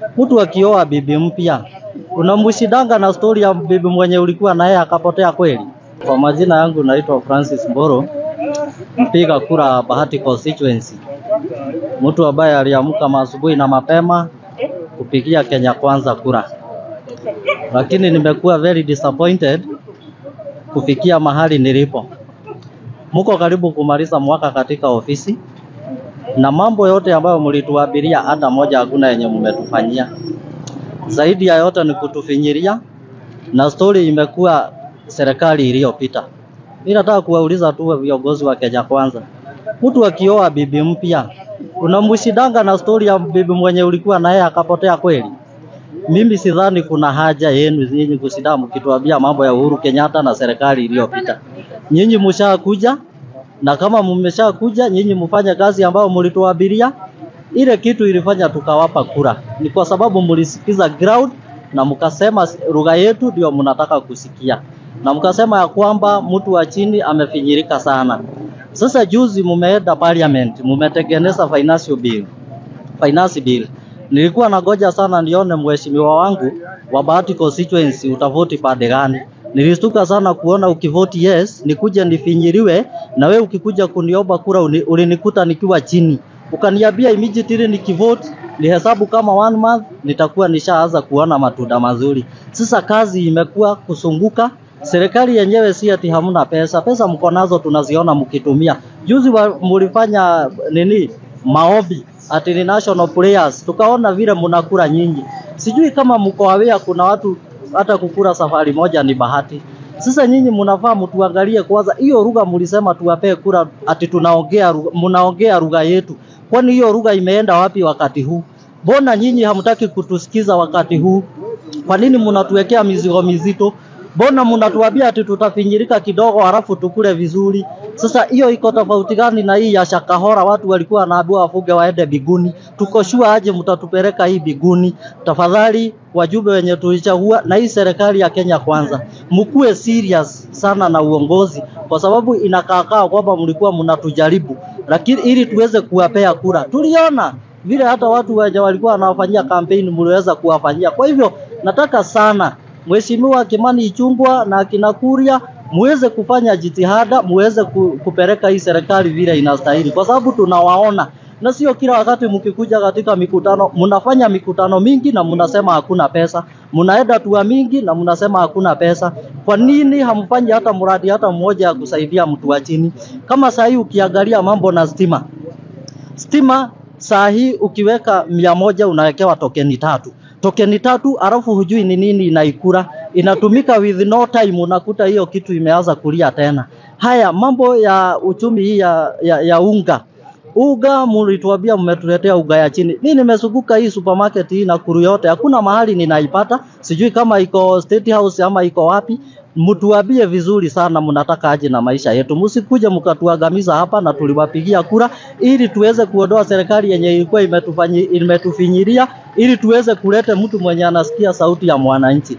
Mtu akioa bibi mpya unamshidanga na stori ya bibi mwenye ulikuwa naye akapotea kweli? Kwa majina yangu naitwa Francis Mboro, mpiga kura Bahati constituency, mtu ambaye aliamka asubuhi na mapema kupigia Kenya Kwanza kura, lakini nimekuwa very disappointed kufikia mahali nilipo. Mko karibu kumaliza mwaka katika ofisi na mambo yote ambayo mlituabiria, hata moja hakuna yenye mmetufanyia. Zaidi ya yote ni kutufinyiria, na stori imekuwa serikali iliyopita. Mimi nataka kuwauliza tu viongozi wa Kenya Kwanza, mtu akioa bibi mpya unamshidanga na stori ya bibi mwenye ulikuwa naye akapotea kweli? Mimi sidhani kuna haja yenu nyinyi kushinda mkituambia mambo ya Uhuru Kenyatta na serikali iliyopita. Nyinyi mshakuja na kama mmeshakuja nyinyi mfanye kazi ambayo mlituabiria. Ile kitu ilifanya tukawapa kura ni kwa sababu mlisikiza ground na mkasema lugha yetu ndio mnataka kusikia, na mkasema ya kwamba mtu wa chini amefinyirika sana. Sasa juzi mumeenda parliament, mumetengeneza financial bill, finance bill. Nilikuwa nagoja sana nione mheshimiwa wangu wa Bahati constituency utavoti pande gani. Nilistuka sana kuona ukivoti yes nikuje nifinyiriwe, na we ukikuja kuniomba kura uni- ulinikuta nikiwa chini, ukaniambia immediately nikivote nihesabu kama one month nitakuwa nishaanza kuona matunda mazuri. Sasa kazi imekuwa kusunguka. Serikali yenyewe si ati hamna pesa, pesa mko nazo tunaziona mkitumia. Juzi wa, mulifanya nini maombi ati ni national prayers, tukaona vile mnakula nyinyi. Sijui kama mko aware kuna watu hata kukula safari moja ni bahati. Sasa nyinyi mnafaa mtuangalie kwanza, hiyo lugha mlisema tuwapee kura, ati tunaongea lugha- mnaongea lugha yetu, kwani hiyo lugha imeenda wapi wakati huu? Mbona nyinyi hamtaki kutusikiza wakati huu? Kwa nini mnatuwekea mizigo mizito? Mbona mnatuambia ati tutafinyirika kidogo halafu tukule vizuri? Sasa hiyo iko tofauti gani na hii ya Shakahora? Watu walikuwa wanaambiwa wafuge waende biguni. Tuko sure aje mtatupeleka hii biguni? Tafadhali wajumbe wenye tulichagua na hii serikali ya Kenya Kwanza, mkuwe serious sana na uongozi, kwa sababu inakaakaa kwamba mlikuwa mnatujaribu, lakini ili tuweze kuwapea kura. Tuliona vile hata watu wenye walikuwa wanawafanyia kampeni mliweza kuwafanyia. Kwa hivyo nataka sana Mheshimiwa Kimani Ichung'wah na akina Kuria muweze kufanya jitihada, muweze ku, kupeleka hii serikali vile inastahili, kwa sababu tunawaona na sio kila wakati mkikuja katika mikutano mnafanya mikutano mingi na mnasema hakuna pesa, mnaenda tua mingi na mnasema hakuna pesa. Kwa nini hamfanyi hata mradi hata mmoja ya kusaidia mtu wa chini? Kama saa hii ukiangalia mambo na stima, stima saa hii ukiweka mia moja unawekewa tokeni tatu tokeni tatu, alafu hujui ni nini inaikura, inatumika with no time, unakuta hiyo kitu imeanza kulia tena. Haya mambo ya uchumi hii ya, ya, ya unga Uga mlituambia mmetuletea uga ya chini. Mimi nimezunguka hii supermarket hii Nakuru yote, hakuna mahali ninaipata. Sijui kama iko State House ama iko wapi. Mtuambie vizuri sana mnataka aje na maisha yetu. Msikuje mkatuangamiza hapa na tuliwapigia kura ili tuweze kuondoa serikali yenye ilikuwa imetufanyi, imetufinyiria ili tuweze kuleta mtu mwenye anasikia sauti ya mwananchi.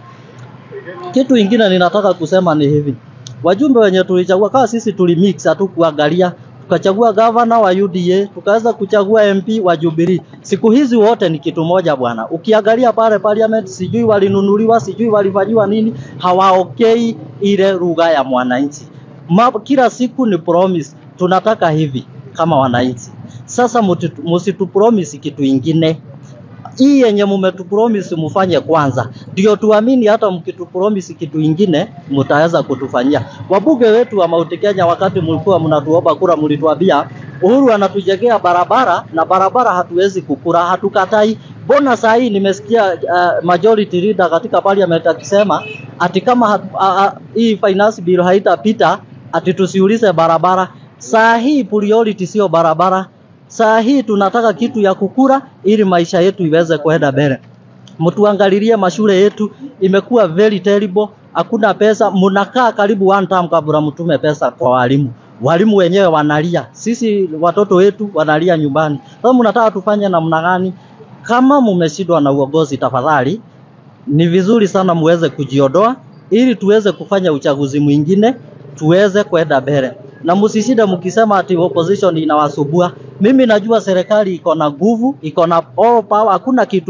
Kitu ingine ninataka kusema ni hivi. Wajumbe wenye tulichagua kama sisi tulimix hatukuangalia tukachagua gavana wa UDA, tukaweza kuchagua MP wa Jubilee. Siku hizi wote ni kitu moja bwana. Ukiangalia pale parliament, sijui walinunuliwa, sijui walifanyiwa nini, hawaokei ile lugha ya mwananchi. Ma, kila siku ni promise, tunataka hivi kama wananchi. Sasa mutitu- msitupromise kitu ingine hii yenye mmetupromise mufanye kwanza, ndio tuamini. Hata mkitupromise kitu ingine mtaweza kutufanyia. Wabunge wetu wa Mount Kenya, wakati mlikuwa mnatuomba kura, mlituambia Uhuru anatujengea barabara na barabara hatuwezi kukura, hatukatai. Mbona saa hii nimesikia uh, majority leader katika parliament akisema ati kama hat, uh, uh, hii finance bill haitapita ati tusiulize barabara. Saa hii priority sio barabara, Saa hii tunataka kitu ya kukura ili maisha yetu iweze kwenda mbele. Mtuangalilie mashule yetu imekuwa very terrible, hakuna pesa. Mnakaa karibu one term kabla mtume pesa kwa walimu. Walimu wenyewe wanalia, sisi watoto wetu wanalia nyumbani. Sasa mnataka tufanye namna gani? Kama mmeshindwa na uongozi, tafadhali ni vizuri sana muweze kujiondoa ili tuweze kufanya uchaguzi mwingine tuweze kwenda mbele, na msishinde mkisema ati opposition inawasubua. Mimi najua serikali iko na nguvu, iko na all power, hakuna kitu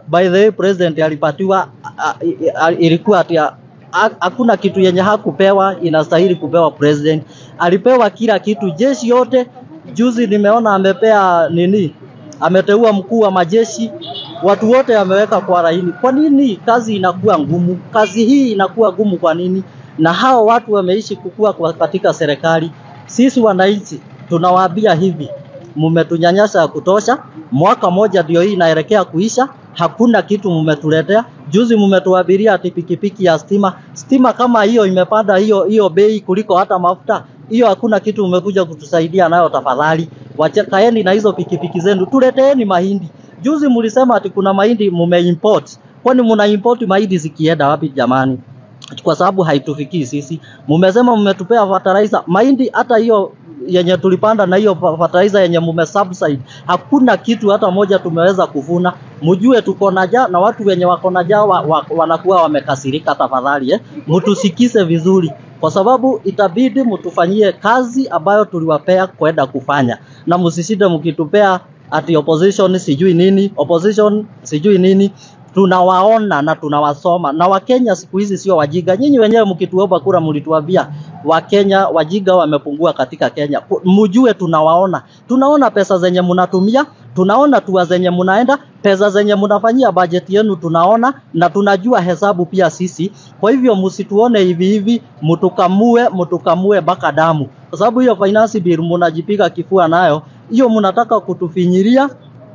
by the way president alipatiwa a- a- a- ilikuwa ati a- ha- hakuna kitu yenye hakupewa inastahili kupewa president. Alipewa kila kitu, jeshi yote. Juzi nimeona amepea nini, ameteua mkuu wa majeshi, watu wote ameweka kwa laini. Kwa nini kazi inakuwa ngumu? Kazi hii inakuwa ngumu kwa nini? Na hao watu wameishi kukua kwa katika serikali. Sisi wananchi tunawaambia hivi, mmetunyanyasa ya kutosha. Mwaka moja ndio hii inaelekea kuisha, hakuna kitu mmetuletea. Juzi mmetuabiria ati pikipiki ya stima. Stima kama hiyo imepanda hiyo hiyo bei kuliko hata mafuta, hiyo hakuna kitu mmekuja kutusaidia nayo. Tafadhali wachekaeni na hizo pikipiki zenu, tuleteeni mahindi. Juzi mlisema ati kuna mahindi mmeimport, kwani mna import mahindi zikienda wapi jamani? kwa sababu haitufikii sisi. Mumesema mmetupea fertilizer mahindi, hata hiyo yenye tulipanda na hiyo fertilizer yenye mume subside, hakuna kitu hata moja tumeweza kuvuna. Mjue tuko na njaa na watu wenye wako na njaa wa, wa, wanakuwa wamekasirika. Tafadhali eh, mtusikize vizuri, kwa sababu itabidi mtufanyie kazi ambayo tuliwapea kwenda kufanya, na msishinde mkitupea ati opposition sijui nini, opposition sijui nini tunawaona na tunawasoma na Wakenya siku hizi sio wajiga. Nyinyi wenyewe mkituomba kura mlituambia Wakenya wajiga wamepungua katika Kenya. Ku- Mjue tunawaona, tunaona pesa zenye mnatumia, tunaona tua zenye mnaenda, pesa zenye mnafanyia bajeti yenu tunaona na tunajua hesabu pia sisi. Kwa hivyo msituone hivi hivi, mtukamue, mtukamue mpaka damu, kwa sababu hiyo finance bill mnajipiga kifua nayo, hiyo mnataka kutufinyiria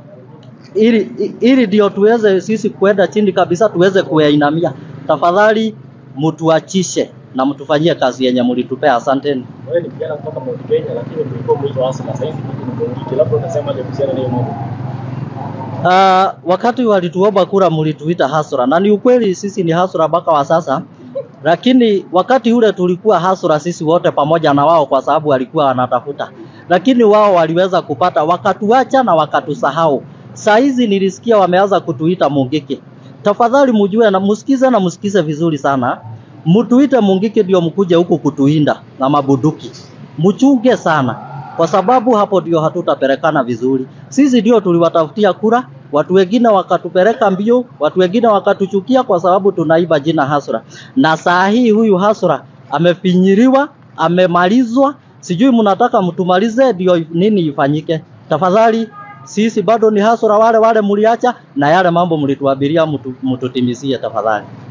ili ili ndio tuweze sisi kwenda chini kabisa tuweze kuyainamia. Tafadhali mtuachishe na mtufanyie kazi yenye mlitupea. Asanteni. Wewe ni kijana kutoka Mount Kenya, lakini mlikuwa mwito hasa na sasa hivi kitu ni Mungiki. Labda unasemaje kuhusiana na hiyo mambo? Uh, wakati walituomba kura mlituita hasura, na ni ukweli sisi ni hasura mpaka wa sasa, lakini wakati ule tulikuwa hasura sisi wote pamoja na wao, kwa sababu walikuwa wanatafuta, lakini wao waliweza kupata, wakatuacha na wakatusahau. Saa hizi nilisikia wameanza kutuita Mungiki. Tafadhali mjue na msikize na msikize vizuri sana, mtuite Mungiki ndio mkuje huku kutuinda na mabuduki, mchunge sana kwa sababu hapo ndio hatutapelekana vizuri. Sisi ndio tuliwatafutia kura, watu wengine wakatupeleka mbio, watu wengine wakatuchukia kwa sababu tunaiba jina Hasra, na saa hii huyu Hasra amefinyiriwa, amemalizwa. Sijui mnataka mtumalize ndio nini ifanyike? Tafadhali sisi bado ni Hasra wale wale mliacha, na yale mambo mlituabiria mtu, mtutimizie tafadhali.